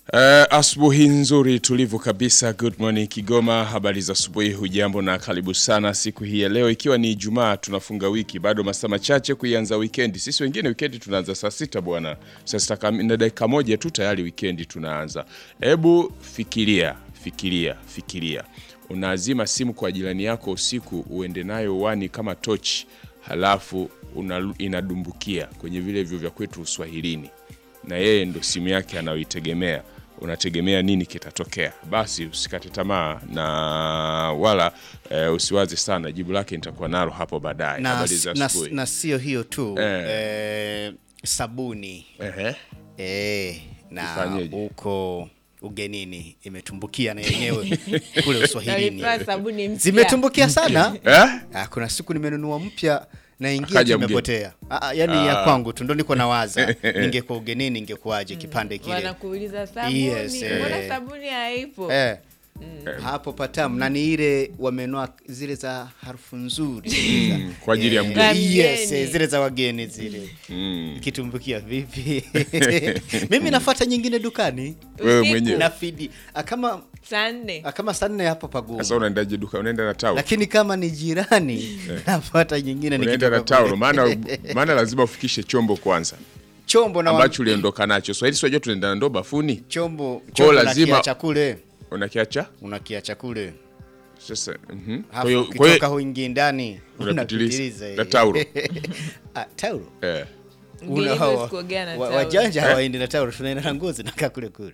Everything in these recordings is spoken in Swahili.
Uh, asubuhi nzuri tulivu kabisa. Good morning Kigoma, habari za asubuhi, hujambo na karibu sana siku hii ya leo, ikiwa ni Ijumaa, tunafunga wiki, bado masaa machache kuianza wikendi. Sisi wengine wikendi tunaanza saa sita bwana, saa sita kam- na dakika moja tu tayari wikendi tunaanza. Hebu fikiria, fikiria, fikiria, unaazima simu kwa jirani yako usiku, uende nayo wani kama tochi, halafu una, inadumbukia kwenye vile vyo vya kwetu Uswahilini na yeye ndo simu yake anayoitegemea, unategemea nini kitatokea? Basi usikate tamaa na wala eh, usiwaze sana, jibu lake nitakuwa nalo hapo baadaye. na, Habari za na, asubuhi. na sio hiyo tu Eh. eh, sabuni Ehe. eh, na Ifanyeje? huko ugenini imetumbukia na yenyewe kule Uswahilini Nalipewa sabuni mpya. zimetumbukia sana. Eh? Ah, kuna siku nimenunua mpya na ingia Akaja tu mgeni. imepotea. Ah, ah, yani ya kwangu tu ndo niko nawaza ningekuwa ugenini ingekuwaje kipande kile wanakuuliza sabuni Yes, eh. mbona sabuni haipo eh. hapo patamu na ni ile wamenoa zile za harufu nzuri Mm, kwa ajili ya Eh, mgeni. yes, Mgeni. eh, zile za wageni zile Mm. ikitumbukia vipi mimi nafuata nyingine dukani Wewe Usiku. mwenyewe na fidi ah, kama saa nne ah, kama saa nne hapo pagumu sasa unaendaje duka? Unaenda na taulo, lakini kama ni jirani nafuata nyingine unaenda na nikitoka taulo, kule. maana maana lazima ufikishe chombo kwanza chombo na ambacho uliondoka nacho. Swahili sio tunaenda na ndoo bafuni, chombo Kwa chombo lazima- lazima chakule unakiacha unakiacha kule sasa. mhm. Kwa Alafu hiyo kwa ukitoka hiyo huingi ndani Unapitiliza. unapitiliza, Na eh. taulo. Ah, taulo eh. Mgeni Una- huwezi hawa- kuogea na wa- taulo. wajanja hawaendi na taulo tunaenda na ngozi nakaa kule kule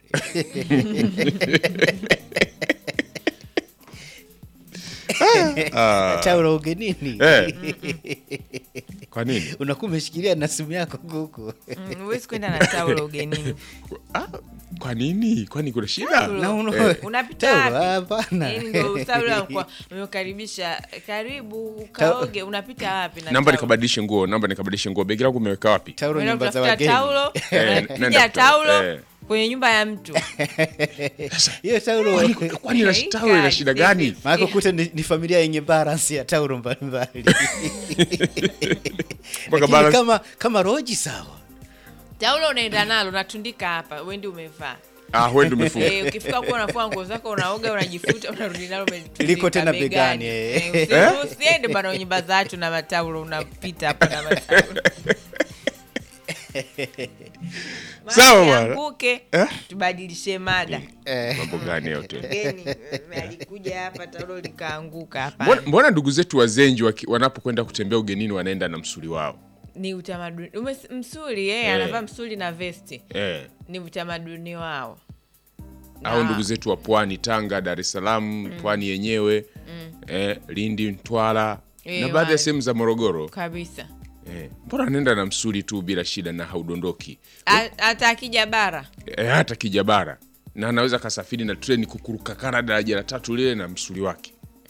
taulo ugenini Eh. Kwa nini? unakuwa umeshikilia na simu yako huku Mm, huwezi kwenda na taulo ugenini Ah, kwa nini? Kwani kuna shida? Taulo. Na uno- Eh. unapita Taulo, wapi hapana. Yaani ndio taulo kwa umekaribisha karibu ukaoge unapita wapi na Namba taulo? nikabadilishe nguo, namba nikabadilishe nguo. Begi langu umeweka wapi? taulo Unaenda nyumba za kutafuta wageni taulo Eh, unapiga nenda taulo kutafuta, eh. kwenye nyumba ya mtu hiyo taulo Kwani ina Haika, taulo ina shida gani? sisi. maana kuta ni, ni familia yenye balance ya taulo mbalimbali Lakini balance- kama kama roji sawa taulo unaenda nalo unatundika hapa wendi umevaa Ah, wewe ndio umefunga. Eh, ukifika kuwa unafua nguo zako unaoga unajifuta unarudi nalo umetundika Liko tena begani, eh. Eh, usi- usiende bana nyumba za watu na mataulo unapita hapa na mataulo Sawa Maji bwana. yanguke, Eh? tubadilishe mada eh. Mambo gani yote? mgeni eh, alikuja hapa taulo likaanguka hapa Mbona, mbona ndugu zetu wazenji waki- wanapokwenda kutembea ugenini wanaenda na msuli wao? ni utamaduni Umes- msuli eh, Eh. anavaa msuli na vesti Eh. ni utamaduni wao Au Na- ndugu zetu wa Pwani, Tanga, Dar es Salaam, Pwani yenyewe, eh, Lindi, Mtwara Eh, na baadhi ya wale. sehemu za Morogoro. kabisa Eh, mbona anaenda na msuli tu bila shida na haudondoki? A- hata akija bara Eh, hata kijabara na anaweza kasafiri na treni kukuruka kana daraja la tatu lile na msuli wake.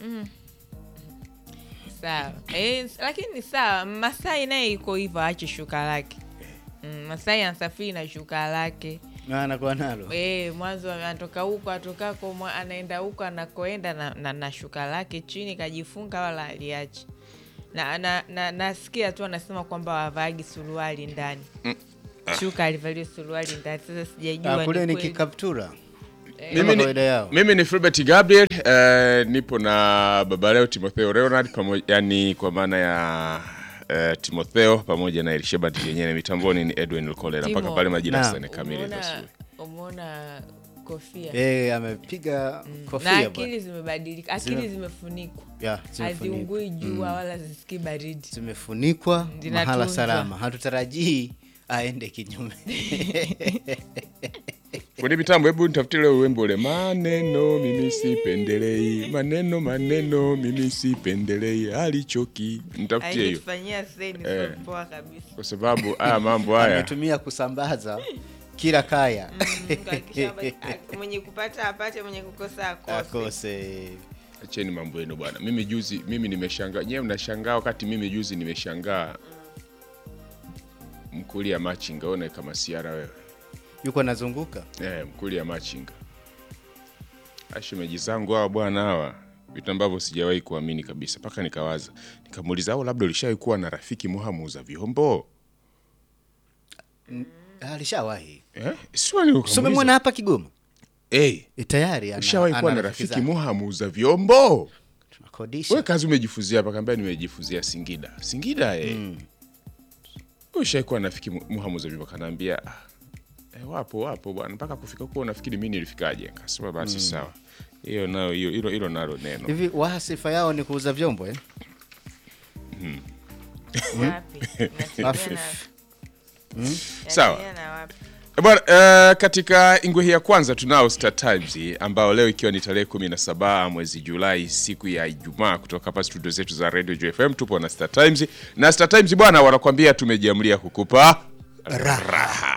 sawa eh, lakini ni sawa masai naye iko hivyo aache shuka lake mm, masai anasafiri na shuka lake Na anakuwa nalo e, mwanzo anatoka huko atokako mwa- anaenda huko anakoenda na, na, na shuka lake chini kajifunga wala aliachi na, na, na, nasikia tu anasema kwamba wavaagi suruali ndani shuka alivaliwa suruali ndani sasa sijajua Ah, kule ni ni kweli. kikaptura Mimi kama ni, kawaida yao mimi ni Filbert Gabriel eh, nipo na baba leo Timotheo Leonard pamoja, yani kwa maana ya eh, Timotheo pamoja na Elishebati yenyewe mitamboni ni Edwin Lukolera mpaka Timo. pale majira Naam. sane kamili za Umeona- asubuhi. umeona kofia eh amepiga na kofia akili bwana zimebadilika akili Zime- zimefunikwa ya zimefunikwa haziungui jua wala zisikii baridi zimefunikwa Zinatunzwa. mahala salama hatutarajii aende kinyume Kwenye mitambo, hebu nitafutie leo wimbo ule maneno mimi sipendelei, maneno maneno mimi sipendelei, alichoki nitafutie hiyo, aitufanyia seni Eh. sio poa kabisa kwa sababu haya mambo haya ametumia kusambaza kila kaya Mm, kuhakikisha kwamba- a- mwenye kupata apate mwenye kukosa akose akose Acheni mambo yenu bwana. Mimi juzi mimi nimeshangaa. Nyewe mnashangaa wakati mimi juzi nimeshangaa. Mkulia machinga one kama siara wewe. yuko anazunguka Eh, mkulia machinga. Ashemeji zangu hawa bwana hawa. Vitu ambavyo sijawahi kuamini kabisa mpaka nikawaza. Nikamuuliza au labda ulishawahi kuwa na rafiki muhamu za vyombo? alishawahi eh? Sio ni so ukamuuliza. umemwona hapa Kigoma Eh, e, tayari ana- ushawahi kuwa ana na rafiki rafiki zake. Muha muuza vyombo? tunakodisha We kazi umejifuzia hapa, kaambia nimejifuzia Singida. Singida eh. Ushawahi kuwa na rafiki Mu- Muha muuza vyombo, kanaambia ah, eh, wapo wapo bwana, mpaka kufika huko unafikiri mimi nilifikaje? Kasema basi sawa, hiyo nayo hiyo hilo hilo nalo neno hivi waha sifa yao ni kuuza vyombo eh? Wapi? Unatembea Afifu. na- Sawa. unatembea na wapi? Eh, Bwana, eh, katika ingwe hii ya kwanza tunao Star Times ambao leo ikiwa ni tarehe 17 mwezi Julai siku ya Ijumaa kutoka hapa studio zetu za Radio JFM tupo na Star Times na Star Times bwana wanakuambia tumejiamlia kukupa raha.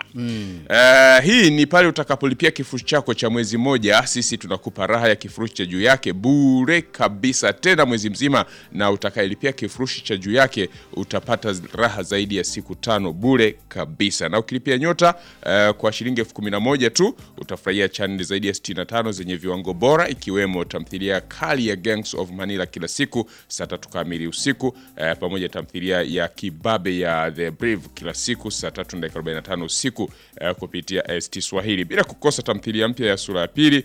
Eh, hii ni pale utakapolipia kifurushi chako cha mwezi mmoja, sisi tunakupa raha ya kifurushi cha juu yake bure kabisa, tena mwezi mzima, na utakayelipia kifurushi cha juu yake utapata raha zaidi ya siku tano bure kabisa. Na ukilipia nyota eh, kwa shilingi elfu kumi na moja tu utafurahia chaneli zaidi ya 65 zenye viwango bora, ikiwemo tamthilia kali ya Gangs of Manila kila siku saa tatu kamili usiku eh, pamoja na tamthilia ya kibabe ya The Brave kila siku saa tatu na dakika 45 usiku eh, kupitia ST Swahili, bila kukosa tamthilia mpya ya sura ya pili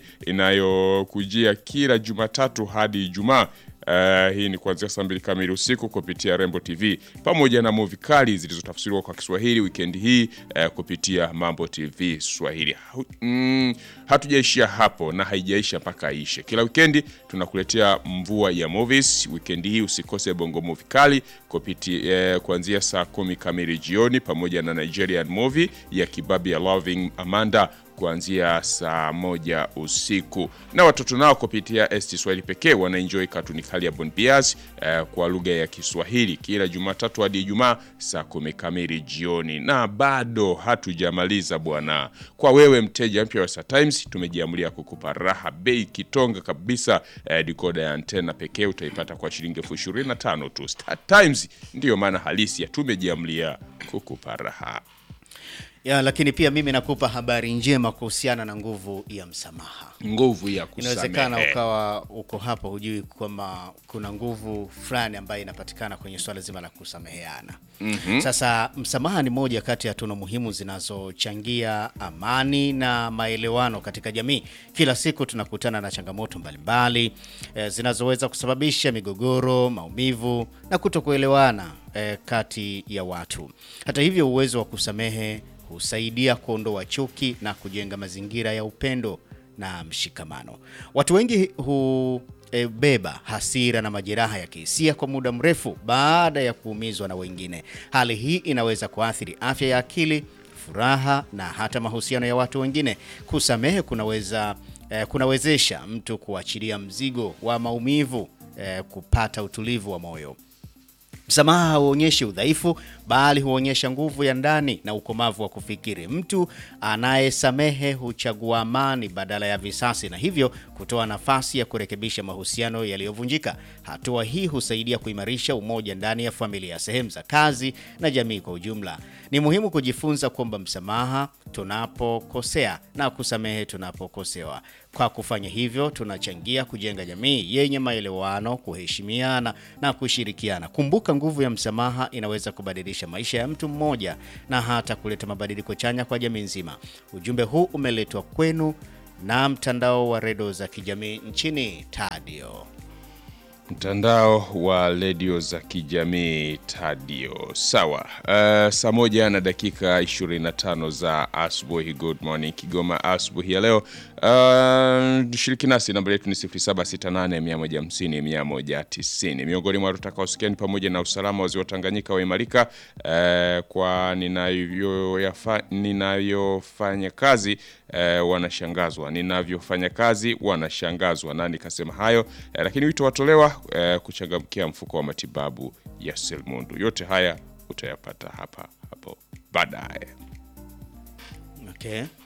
inayokujia kila Jumatatu hadi Ijumaa. Uh, hii ni kuanzia saa mbili kamili usiku kupitia Rembo TV pamoja na movie kali zilizotafsiriwa kwa Kiswahili wikendi hii uh, kupitia Mambo TV Swahili. Hu- Mm, hatujaishia hapo na haijaisha mpaka ishe. Kila wikendi tunakuletea mvua ya movies. Wikendi hii usikose Bongo Movie kali kupitia eh, kuanzia saa kumi kamili jioni pamoja na Nigerian movie ya kibabi ya Loving Amanda kuanzia saa moja usiku na watoto nao kupitia ST Swahili pekee wanaenjoy katuni kali ya Bon Bias eh, kwa lugha ya Kiswahili kila Jumatatu hadi Ijumaa saa kumi kamili jioni. Na bado hatujamaliza bwana, kwa wewe mteja mpya wa Star Times tumejiamulia kukupa raha bei kitonga kabisa. Eh, dikoda ya antena pekee utaipata kwa shilingi elfu ishirini na tano tu. Star Times ndiyo maana halisi ya tumejiamulia kukupa raha. ya, lakini pia mimi nakupa habari njema kuhusiana na nguvu ya msamaha. Nguvu ya Inawezekana kusamehe. ukawa uko hapa hujui kwamba kuna nguvu fulani ambayo inapatikana kwenye swala zima la kusameheana. Sasa msamaha ni moja kati ya tunu muhimu zinazochangia amani na maelewano katika jamii. Kila siku tunakutana na changamoto mbalimbali eh, zinazoweza kusababisha migogoro, maumivu na kutokuelewana eh, kati ya watu. Hata hivyo, uwezo wa kusamehe husaidia kuondoa chuki na kujenga mazingira ya upendo na mshikamano. Watu wengi hubeba hasira na majeraha ya kihisia kwa muda mrefu baada ya kuumizwa na wengine. Hali hii inaweza kuathiri afya ya akili, furaha na hata mahusiano ya watu wengine. Kusamehe kunaweza eh, kunawezesha mtu kuachilia mzigo wa maumivu, eh, kupata utulivu wa moyo. Msamaha hauonyeshi udhaifu bali huonyesha nguvu ya ndani na ukomavu wa kufikiri. Mtu anayesamehe huchagua amani badala ya visasi na hivyo kutoa nafasi ya kurekebisha mahusiano yaliyovunjika. Hatua hii husaidia kuimarisha umoja ndani ya familia, sehemu za kazi na jamii kwa ujumla. Ni muhimu kujifunza kwamba msamaha tunapokosea na kusamehe tunapokosewa. Kwa kufanya hivyo, tunachangia kujenga jamii yenye maelewano, kuheshimiana na kushirikiana. Kumbuka, nguvu ya msamaha inaweza kubadilisha maisha ya mtu mmoja na hata kuleta mabadiliko chanya kwa jamii nzima. Ujumbe huu umeletwa kwenu na mtandao wa redio za kijamii nchini Tadio. Mtandao wa redio za kijamii Tadio. Sawa. Uh, saa moja na dakika 25 za asubuhi. Good morning Kigoma, asubuhi ya leo. Uh, shiriki nasi, namba yetu ni 0768150190. Miongoni mwa tutakaosikia ni pamoja na usalama wa ziwa Tanganyika waimarika, uh, kwa ninavyoyafa- ninayofanya kazi uh, wanashangazwa, ninavyofanya kazi wanashangazwa. Nani kasema hayo? Uh, lakini wito watolewa uh, kuchangamkia mfuko wa matibabu ya Selmundu. Yote haya utayapata hapa hapo baadaye. Okay.